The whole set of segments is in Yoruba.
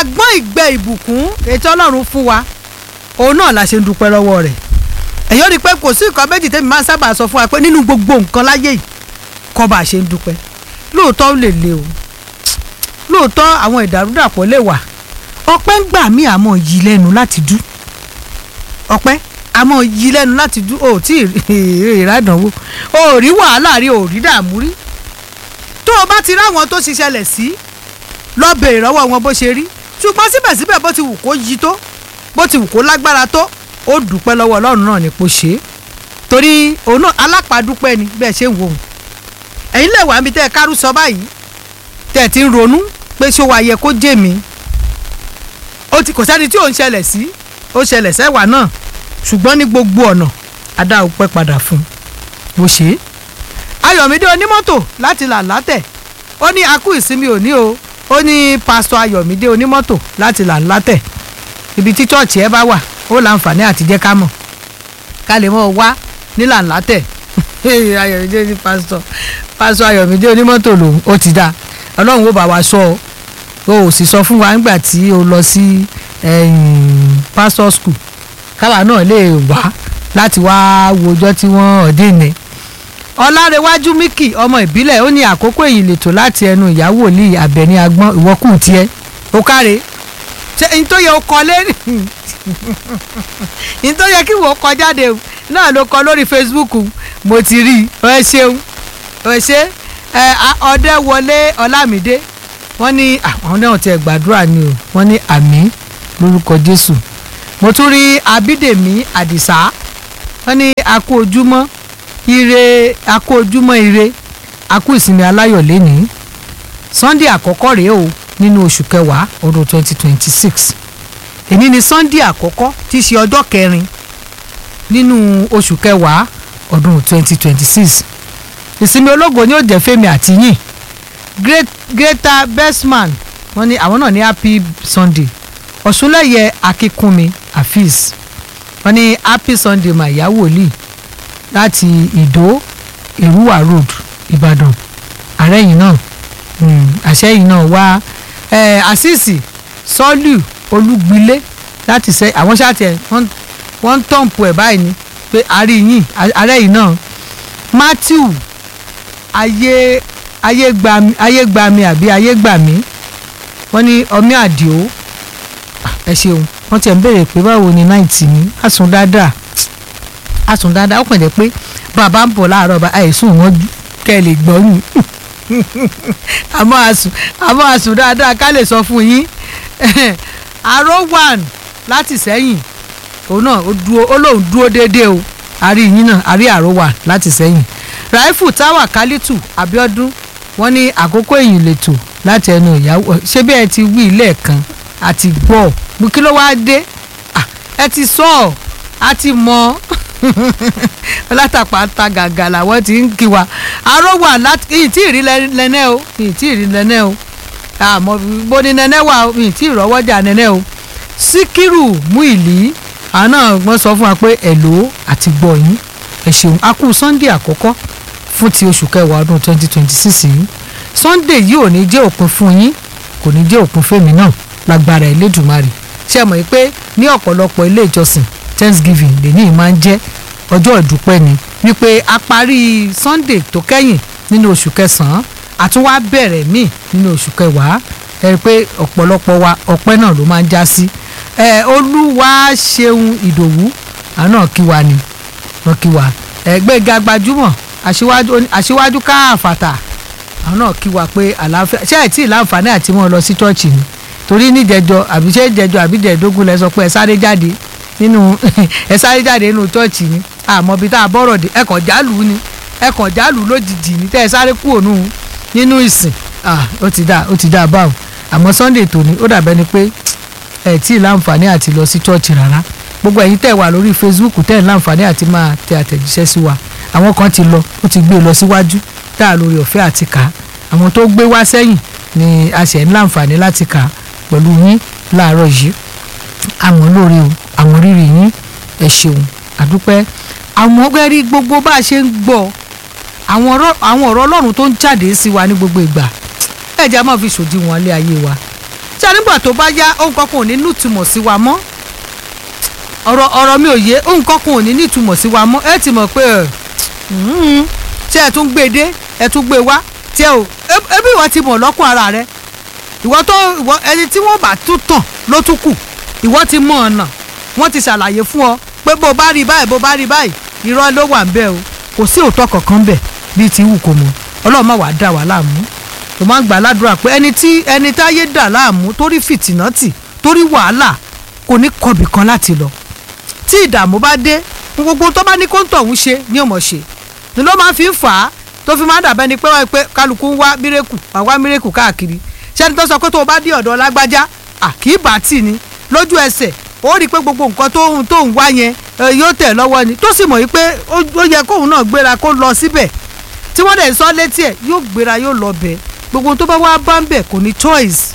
agbọ́n ìgbẹ́ ìbùkún ètò ọlọ́run fún wa òun náà la ṣe ń dúpẹ́ lọ́wọ́ rẹ̀ ẹ̀yọ́ rí i pé kò sí nǹkan méjì tẹ́mi máa ń sábà sọ fún wa pé nínú gbogbo nǹkan láyé yìí kọ́ bá a ṣe ń dúpẹ́ lóòótọ́ ó lè le o lóòótọ́ àwọn ìdàrúdàpọ̀ lè wà ọpẹ́ ń gbà mí àmọ́ yí lẹ́nu láti dú ọpẹ́ àmọ́ yí lẹ́nu láti dú o tí ìrádànwó o ò rí wàhálà rí o ò rí dààmú rí tó o bá ti ráwọn tó ṣiṣẹ́ lẹ̀ sí lọ bèrè lọ́wọ́ wọn bó ṣe rí ṣùgbọ́n síbẹ̀síbẹ̀ bó ti wù kó yí tó bó ti wù kó lágbára tó ó dúpẹ́ lọ́wọ́ ọlọ́run náà ní kó ṣe é torí òun náà alápàdúpẹ́ ni bẹ́ẹ̀ ṣe ń wò ó ẹ̀yin lè wà níbi tẹ́ ẹ kárú sọ báyìí tẹ́ ẹ ti ń ronú pé ṣó wa yẹ kó jẹ́ mi ó ti kò sẹ́ni tí ò ń ṣẹlẹ̀ sí ó ṣẹlẹ̀ sẹ́wà náà ṣùgbọ́n ní gbogbo ọ̀nà adá òpẹ́ padà fún un bó ṣe é ayọ̀mídé onímọ́tò láti là látẹ̀ ó ní akú ìsinmi òní o ó ní pásítọ̀ ayọ̀mídé onímọ́tò láti là látẹ̀ ibi tí chọ́ọ̀chì ẹ bá wà ó láǹfààní àti jẹ́ ká mọ̀ ká lè mọ̀ wá nílà látẹ̀ ayọ̀mídé ní pásítọ̀ pásítọ̀ ayọ̀mídé onímọ́tò lòun ó ti dáa ọlọ́run ó bá wa sọ ọ́ o ò sì sọ fún wa nígbà tí o lọ sí pastor school káwa náà lè wá láti wá wo ọjọ́ tí wọ́n ọ̀dín ni ọlárẹ̀wájú míkì ọmọ ìbílẹ̀ ó ní àkókò èyí lètò láti ẹnu ìyàwó ní abẹni agbọ́n ìwọ́kù tiẹ̀ ó káre ṣe n tó yẹ o kọ lé n tó yẹ kí wọ́n kọ jáde náà ló kọ lórí facebook mo ti rí i ẹ ṣeun ẹ ṣe ẹ ọdẹ wọlé ọlámídé wọ́n ní àwọn náà ti gbàdúrà ni o wọ́n ní àmín lórúkọ jésù mo tún rí abídèmí àdìsá wọ́n ní akú ojúmọ́ ire akú ojúmọ́ ire akú ìsinmi aláyọ̀ lẹ́ni sunday àkọ́kọ́ rèé o nínú oṣù kẹwàá ọdún twenty twenty six èní ni sunday àkọ́kọ́ tí í ṣe ọjọ́ kẹrin nínú oṣù kẹwàá ọdún twenty twenty six ìsinmi ológo ni ó jẹ́ fẹ́mi àtìyìn great greater bestman wọ́n ní àwọn náà ní happy sunday ọ̀ṣunlẹ̀yẹ akínkúnmi afeez wọ́n ní happy sunday mà ìyá wòlíì láti ìdó ìrúwà road ìbàdàn àrẹ́yìn náà àṣẹ́yìn náà wá àṣìṣì sọ́lù olúgbilé láti ṣe àwọn ṣáàtì ẹ̀ wọ́n ń tọ̀m̀pù ẹ̀ báyìí ni pé àríyìn àrẹ́yìn náà matthew ayé ayégbami ayégbami àbí ayégbàmí wọ́n ní ọmí àdìo ẹ ṣeun wọ́n ti ẹ̀ ń béèrè pé báwo ni náìtì mi àsùn dáadáa àsùn dáadáa ó kàn jẹ́ pé bàbá ń bọ̀ láàárọ̀ bá àìsùn wọn kẹ́ ẹ lè gbọ́yìn àmọ́ àsùn àmọ́ àsùn dáadáa ká lè sọ fún yín aró one láti sẹ́yìn òun náà ó dúró ó lóun dúró déédéé o àrí yín náà àrí àró one láti sẹ́yìn raifu táwà kálítù abiodun wọ́n ní àkókò èyí lètò láti ẹnu ìyàwó ṣé bí ẹ ti wí lẹ́ẹ̀kan àti gbọ́ bí kí ló wáá dé ẹ ti sọ ọ a ti mọ látàpá ta gàgà làwọn ti ń kí wa aró wà láti ìyìn tí ì rí lẹ́nẹ́ o ìyìn tí ì rí lẹ́nẹ́ o àmọ́ bó ni nẹ́nẹ́ wà o ìyìn tí ì rọ́wọ́jà nẹ́nẹ́ o síkírù Múìlì àná wọ́n sọ fún wa pé ẹ̀lò àti gbọ́ yín ẹ ṣeun a kú sunday àkọ́kọ́ fún ti oṣù kẹwàá ọdún twenty twenty six yìí sunday yìí ò ní jẹ́ òpin fún yín kò ní jẹ́ òpin fèmí náà lágbára Elédùmarè ṣé ẹ mọ̀ yìí pé ní ọ̀pọ̀lọpọ̀ ilé ìjọsìn thanksgiving lèní máa ń jẹ́ ọjọ́ ìdúpẹ́ ni wípé a parí sunday tó kẹ́yìn nínú oṣù kẹsàn-án àtúnwá bẹ̀rẹ̀ míì nínú oṣù kẹwàá ẹ rí i pé ọ̀pọ̀lọpọ̀ wa ọpẹ́ náà ló máa ń já sí ẹ olúwa ṣeun ìdòwú àná kí wa ni wọn kí wa ẹgbẹ́ga gbajúmọ̀ aṣíwájú káàfàtà àwọn náà kí wa pé àlàáfíà ṣé ẹ̀ tí ì láǹfààní àti wọn lọ sí chọ́ọ̀chì ni torí níjẹjọ àbí ṣé jẹjọ àbí jẹdógún lẹ sọ pé ẹ sáré jáde nínú ẹ sáré jáde nínú chọ́ọ̀chì ni àmọ́ bí tá a bọ́rọ̀ dé ẹkàn jálù ni ẹkàn jálù lójijì ni tẹ́ ẹ sáré kúrò nù nínú ìsìn ó ti dá ó ti dá báwo àmọ́ sunday tòní ó dàbẹ́ ni pé ẹ tí ì láǹfààní àti lọ sí chọ́ọ̀chì rárá gbogbo ẹ̀yin tẹ̀ wà lórí facebook tẹ̀ ń láǹfààní àti máa tẹ àtẹ̀jíṣẹ́ sí wa àwọn kan ti lọ ó ti gbé lọ síwájú tá a lórí ọ̀fẹ́ àti kà á àwọn tó gbé wá sẹ́yìn ni a ṣẹ̀ ń láǹfààní láti kà á pẹ̀lú yín láàárọ̀ yìí àmọ́ lórí o àwọn rírì yín ẹ ṣeun àdúpẹ́ àwọn ọgbẹ́rí gbogbo bá a ṣe ń gbọ́ àwọn ọ̀rọ̀ ọlọ́run tó ń jáde sí wa ní gbogbo ìgbà ẹ jẹ́ a máa fi ṣòdiwọ̀n ilé ayé wa ṣé nígbà tó bá yá ohun kankan ò ní nítumọ̀ sí wa mọ́ ọ̀rọ̀ ọ̀rọ̀ mi ò yé ohun kankan ò ní nítumọ̀ sí wa mọ́ ẹ ti mọ̀ pé ṣé ẹ tún gbé dé ẹ tún gbé wá tí ẹ ò ebi ìwọ ti mọ̀ lọ́kùn ara rẹ ìwọ tó ìwọ ẹni tí wọ́n bá tún tàn ló tún kù ìwọ ti mọ ọ̀nà wọ́n ti ṣàlàyé fún ọ pé bó bá rí báyìí bó bá rí báyìí irọ́ ló wà ń bẹ̀ o kò sí òótọ́ kankan bẹ̀ bíi ti wù kò mọ̀ ọlọ́run má wàá dà wá láàmú tó máa ń gbà ládùúrà pé ẹni tí ẹni táyé dà láàmú torí fìtìnátì torí wàhálà kò ní kọbì kan láti lọ tí ìdààmú bá dé gbogbo tó bá ní kó ń tọ̀hún ṣe ní ọmọ ṣe ni ló máa fi ń fà á tó fi máa dàbẹ́ ni pé wọ́n pé kálukú ń wá mírèkù àwa mírèkù káàkiri ṣẹ́ni tó sọ pé tó o bá dé ọ̀dọ̀ lágbájá àkíbà tì ní lójú ẹsẹ̀ ó rí i pé gbogbo nǹkan tó ń tó ń wá yẹn yóò tẹ̀ lọ́wọ́ ni tó sì mọ̀ yìí pé ó yẹ kóun náà gbéra kó lọ síbẹ̀ tí wọ́n dẹ̀ sọ létí ẹ̀ yóò gbéra yóò lọ bẹ̀ gbogbo tó bá wá bá ń bẹ̀ kò ní choice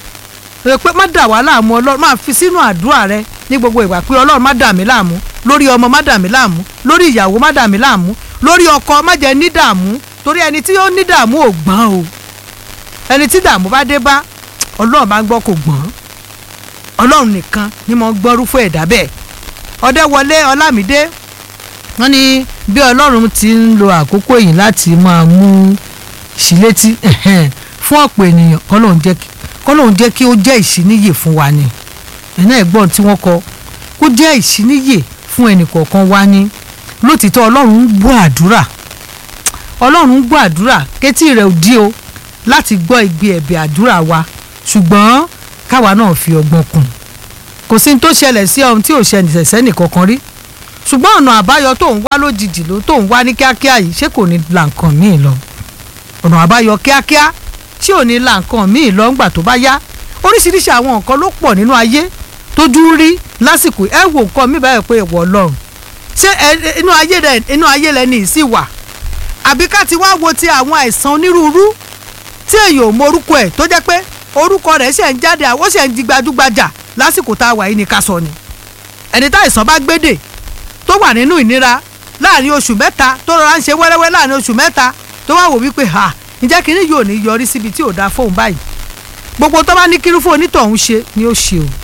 rẹ pé má dà wá láàmú ọlọ́run máa fi sínú àdúrà rẹ ní gbogbo ìgbà pé ọlọ́run má dà mí láàmú lórí ọmọ má dà mí láàmú lórí ìyàwó má dà mí láàmú lórí ọkọ má jẹ́ ní dààmú torí ẹni tí ó ní dààmú ò gbọ́n o ẹni tí dààmú bá dé bá ọlọ́run bá ń gbọ́ kò gbọ́n ọlọ́run nìkan ni mo gbọ́rú fún ẹ̀dá bẹ́ẹ̀ ọ̀dẹ́wọlé ọlámídé wọ́n ní bí ọlọ́run ti ń lo àkókò yìí láti máa mú sílétí fún ọ̀pọ̀ ènìyàn kọ́lọ́run jẹ́ kí ó jẹ́ ìṣíníyè fún wa ni ẹ̀nà ẹ̀gbọ́n tí wọ́n kọ kó jẹ́ ìṣíníyè fún ẹnìkọ̀ọ̀kan wa ni lótìtọ́ ọlọ́run ń gbọ́ àdúrà ọlọ́run ń gbọ́ àdúrà kétí rẹ̀ ò dí o láti gbọ́ igbe ẹ̀bẹ̀ àdúrà wa ṣùgbọ́n káwa náà fi ọgbọ́n kún kò sí ní tó ṣẹlẹ̀ sí ohun tí ò ṣẹlẹ̀ sẹ́nì kankan rí ṣùgbọ́n ọ̀nà àbáyọ tó ń wá lójijì ló tó ń wá ní kíákíá yìí ṣé kò ní la nǹkan míì lọ ọ̀nà àbáyọ kíákíá tí ò ní la nǹkan míì lọ ńgbà tó bá yá oríṣiríṣi àwọn nǹkan ló pọ̀ nínú ayé tójú rí lásìkò ẹ wò nǹkan mi báyìí pé ìwọ ọlọ́run ṣé inú ayé rẹ inú ayé rẹ ní ìsì wà àbí ká ti wá wo ti àwọn àìsàn onírúurú tí èèyàn ò mọ orúkọ ẹ̀ tó jẹ́ pé orúkọ rẹ̀ ṣẹ̀ ń jáde ó ṣẹ̀ ń di gbajúgbajà lásìkò tá a wà yìí ní ká sọ ni ẹni tá àìsàn bá gbédè tó wà nínú ìnira láàrin oṣù mẹ́ta tó rọra ń ṣe wẹ́rẹ́wẹ́ láàrin oṣù mẹ́ta tó wá wò wípé ha ǹjẹ́ kínní yóò ní yọrí síbi tí ò dáa fóun báyìí gbogbo tó bá ní kírú fún onítọ̀hún ṣe ni ó ṣe o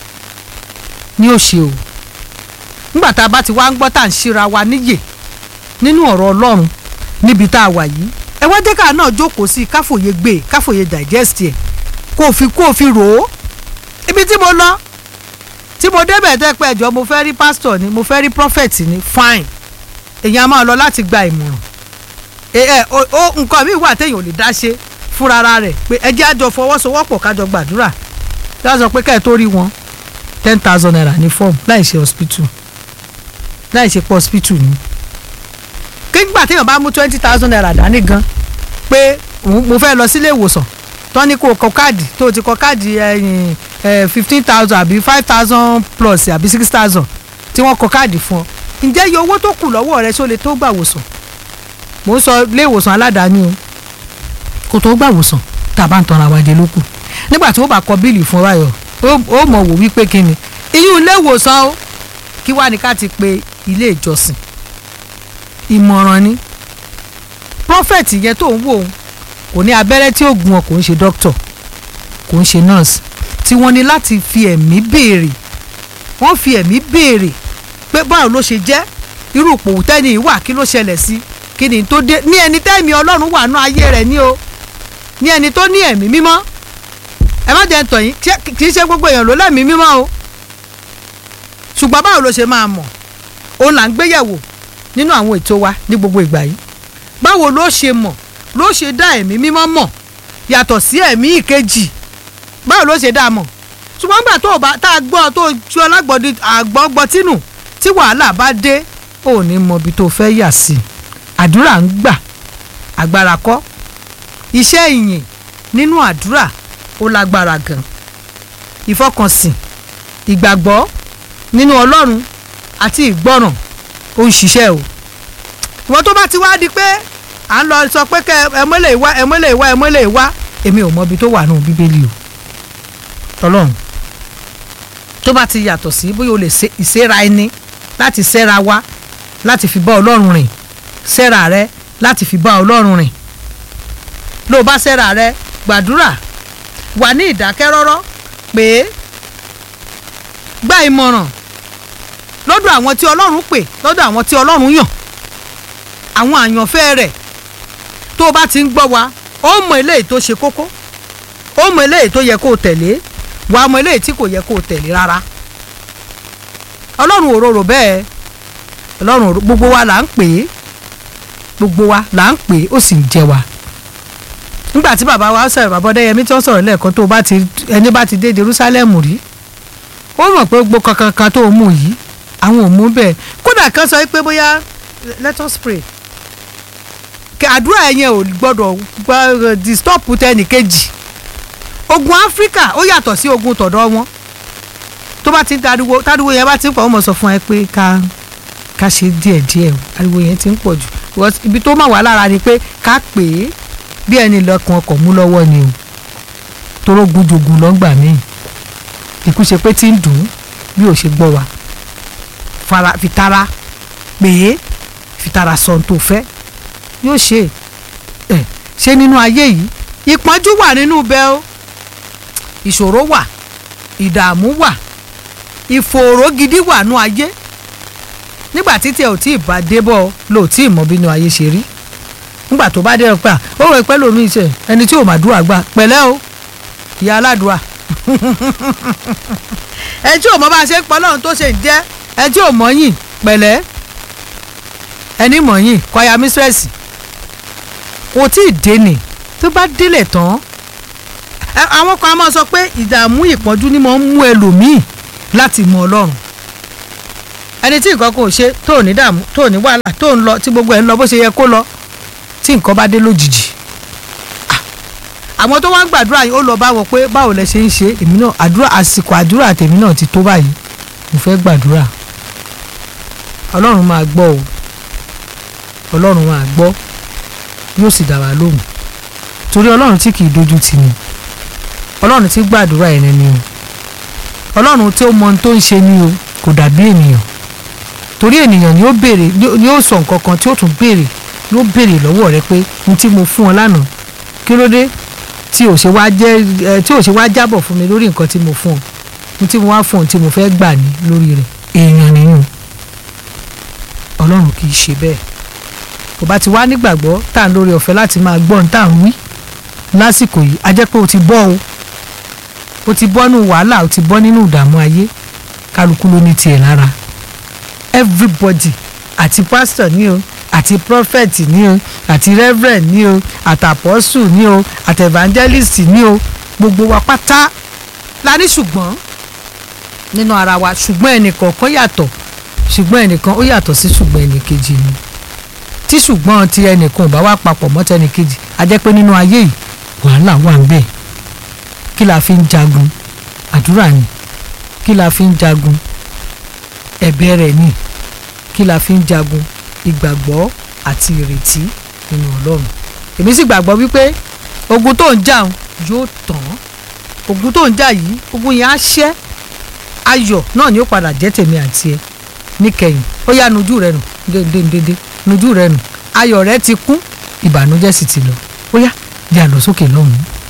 ni ó ṣe o nígbà tá a bá ti wá ń gbọ́ tá à ń ṣíra wa níyè nínú ọ̀rọ̀ ọlọ́run níbi tá a wà yìí ẹ wá jẹ́ ká náà jókòó sí i káfòye gbé káfòye digest ẹ̀ kó o fi kó o fi rò ó ibi tí mo lọ tí mo débẹ̀ tẹ́ pé ẹ̀jọ̀ mo fẹ́ rí pásítọ̀ ni mo fẹ́ rí prophet ni fine èèyàn máa lọ láti gba ìmọ̀ràn ẹ ẹ o nǹkan mi wà téèyàn ò lè dá ṣe fúnra rẹ̀ pé ẹ jẹ́ àjọ fọwọ́sowọ́pọ̀ kájọ gbàdúrà tí wọ́n sọ pé ká ẹ̀ tó rí wọn ten thousand naira ní fọ́ọ̀mù láì ṣe hospital láì ṣe pọ̀ hospital ni kígbà téèyàn bá mú twenty thousand naira dání gan pé mo fẹ́ lọ sílé ìwòsàn tán ní kó kọ káàdì tó ti kọ káàdì ẹyìn fifteen thousand àbí five thousand plus àbí six thousand tí wọ́n kọ káàdì fún ọ ǹjẹ́ iye owó tó kù lọ́wọ́ rẹ ṣó lè tó gbà wòsàn mò ń sọ ilé ìwòsàn aládàáni o kò tó gbà wòsàn tá a bá ń tanra wa jẹ lókù nígbà tí wọ́n bá kọ bíìlì fún wáyọ̀ ó mọ̀ wò wípé kí ni iyún ilé ìwòsàn o kí wá ní ká ti pe ilé ìjọsìn ìmọ̀ràn ni prophet yẹn tó ń wò ó kò ní abẹ́rẹ́ tí ó gun ọ kò ń ṣe doctor kò ń ṣe nurse tí wọ́n ní láti fi ẹ̀mí béèrè wọ́n fi ẹ̀mí béèrè pé báwo ló ṣe jẹ́ irú òpòwò tẹ́ni ìwà kí ló ṣẹlẹ̀ sí kí ni tó dé ní ẹni tẹ́mi ọlọ́run wà nú ayé rẹ̀ ní o ní ẹni tó ní ẹ̀mí mímọ́ ẹ má jẹ́ ń tọ̀ yín kì í ṣe gbogbo èèyàn ló lẹ́mìí mímọ́ o ṣùgbọ́n báwo ló ṣe máa mọ̀ òun là ń gbéyẹ̀wò nínú àwọn ètò wa ní gbogbo ìgbà yìí báwo ló ṣe mọ̀ ló ṣe dá ẹ̀mí mímọ́ mọ̀ yàtọ̀ sí ẹ̀mí ìkejì báwo ló ṣe dá mọ̀ ṣùgbọ́n gbà tó o bá tá a gbọ́ tó o ju ọlágbọ̀dì àgbọ̀gbọ̀tínù tí wàhálà bá dé ò ní mọ ibi tó fẹ́ yà sí àdúrà ń gbà agbára kọ́ iṣẹ́ ìyìn nínú àdúrà ó lágbára gan ìfọkànsìn ìgbàgbọ́ nínú ọlọ́run àti ìgbọ́ràn ó ń ṣiṣẹ́ o ìwọ́n tó bá ti wá di pé à ń lọ sọ pé kẹ ẹmọ́lẹ̀ ìwá ẹmọ́lẹ̀ ìwá ẹmọ́lẹ̀ ìwá èmi ò mọ ibi tó wà nù bíbélì o tọlọ́run tó bá ti yàtọ̀ sí bóyá o lè ṣe ìṣera ẹni láti ṣẹ́ra wá láti fi bá ọlọ́run rìn ṣẹ́ra rẹ láti fi bá ọlọ́run rìn ló bá ṣẹ́ra rẹ gbàdúrà wà ní ìdákẹ́rọ́rọ́ pé gba ìmọ̀ràn lọ́dọ̀ àwọn tí ọlọ́run pè lọ́dọ̀ àwọn tí ọlọ́run yàn àwọn àyànfẹ́ rẹ̀ tó o bá ti ń gbọ́ wa ó mọ eléyìí tó ṣe kókó ó mọ eléyìí tó yẹ kó o tẹ̀lé wàá mọ eléyìí tí kò yẹ kó o tẹ̀lé rárá ọlọ́run òróró bẹ́ẹ̀ ọlọ́run òróró gbogbo wa là ń pè é gbogbo wa là ń pè é ó sì ń jẹ wa nígbà tí bàbá wa sọ̀rọ̀ bàbá ọdẹ́yẹmí tí wọ́n sọ̀rọ̀ lẹ́ẹ̀kan tó bá ti ẹni bá ti dé Jerusalem rí ó mọ̀ pé gbogbo kankan kan tó mú yìí àwọn ò mú bẹ́ẹ̀ kódà kan sọ pé bóyá let us pray kí àdúrà yẹn ò gbọ́dọ̀ gbọ́ disturb tẹnì kejì ogun Áfíríkà ó yàtọ̀ sí ogun tọ̀dọ̀ wọn tó bá ti ń tariwo tariwo yẹn bá ti ń pọ̀ wọ́n mọ̀ sọ fún ẹ pé ká ká ṣe díẹ̀díẹ̀ o ariwo yẹn ti ń pọ̀ jù because ibi tó mà wá lára ni pé ká pè é bí ẹni lọ́kàn ọkọ̀ mú lọ́wọ́ ni o toró gúdùgù lọ́gbà míì ikú ṣe pé tí ń dùn ún bí ò ṣe gbọ́ wa fara fitara pè é fitara sọ ohun tó fẹ́ yóò ṣe ẹ ṣe nínú ayé yìí ìpọ́njú wà nínú bẹ́ẹ̀ o ìṣòro wà ìdààmú wà ìfòòró gidi wà nú ayé nígbà títí ẹ ò tí ì bá débọ̀ lò tí ì mọ bínú ayé ṣe rí nígbà tó bá dé ọ pé à ó rò pẹ́ lómi ìṣe ẹni tí ò mà dúrà gbà pẹ̀lẹ́ o ìyá aládùá ẹni tí ò mọ bá a ṣe ń pọ́ lọ́run tó ṣe ń jẹ́ ẹni tí ò mọ̀ yìn pẹ̀lẹ́ ẹni mọ̀ yìn kwaya mistress kò tí ì dé ni tó bá délẹ̀ tán àwọn kan á máa sọ pé ìdààmú ìpọ́njú ni mo ń mú ẹlòmíì láti mọ ọlọ́run ẹni tí nǹkan kò ṣe tó ní dààmú tó ní wàhálà tó ń lọ tí gbogbo ẹ̀ ń lọ bó ṣe yẹ kó lọ tí nǹkan bá dé lójijì àwọn tó wá ń gbàdúrà yìí ó lọ bá wọn pé báwo lẹ ṣe ń ṣe èmi náà àdúrà àsìkò àdúrà tèmi náà ti tó báyìí mo fẹ́ gbàdúrà ọlọ́run máa gbọ́ o ọlọ́run máa gbọ́ yóò sì dá wa lóhùn torí ọlọ́run tí kì í dojú tì ní ọlọ́run tí gbàdúrà ẹni ni o ọlọ́run tí ó mọ ohun tó ń ṣe ni o kò dàbí ènìyàn torí ènìyàn ni ó béèrè ni ó sọ nǹkan kan tí ó tún béèrè ni ó béèrè lọ́wọ́ rẹ pé ní tí mo fún ọ lánàá kí ló dé tí ò ṣe wá jẹ́ ẹ tí ò ṣe wá jábọ̀ fún mi lórí nǹkan tí mo fún ọ ní tí mo wá fún ọ tí mo fẹ́ gbà ní lórí rẹ̀ èèyàn nìyẹn ọlọ́run kì í ṣe bẹ́ẹ̀ kò bá ti wá nígbàgbọ́ tá à ń lórí ọ̀fẹ́ láti máa gbọ́ ohun tá à ń wí lásìkò yìí a jẹ́ pé o ti bọ́ o o ti bọ́ nínú wàhálà o ti bọ́ nínú ìdààmú ayé kálukú ló ní tiẹ̀ lára everybody àti pastor ní o àti prophet ní o àti reverend ní o àti apostle ní o àti evangelist ní o gbogbo wa pátá la ní ṣùgbọ́n nínú ara wa ṣùgbọ́n ẹnìkọ̀ọ̀kan yàtọ̀ ṣùgbọ́n ẹnìkan ó yàtọ̀ sí ṣùgbọ́n ẹnìkejì ni tí ṣùgbọ́n ti ẹnìkan ò bá wá papọ̀ mọ́ tẹnìkejì a jẹ́ pé nínú ayé yìí wàhálà wà ń bẹ̀ kí la fi ń jagun àdúrà ni kí la fi ń jagun ẹ̀bẹ̀ rẹ̀ ni kí la fi ń jagun ìgbàgbọ́ àti ìrètí nínú ọlọ́run èmi sì gbàgbọ́ wípé ogun tó ń jà yóò tán ogun tó ń jà yìí ogun yẹn á ṣẹ́ ayọ̀ náà ni ó padà jẹ́ tèmi àti ẹ níkẹyìn ó yá nujú rẹ nù déndéndéndé nujú rẹ nù ayọ̀ rẹ ti kún ìbànújẹ́ sì ti lọ ó yá jẹ́ àlọ́ sókè lọ́hùn-ún.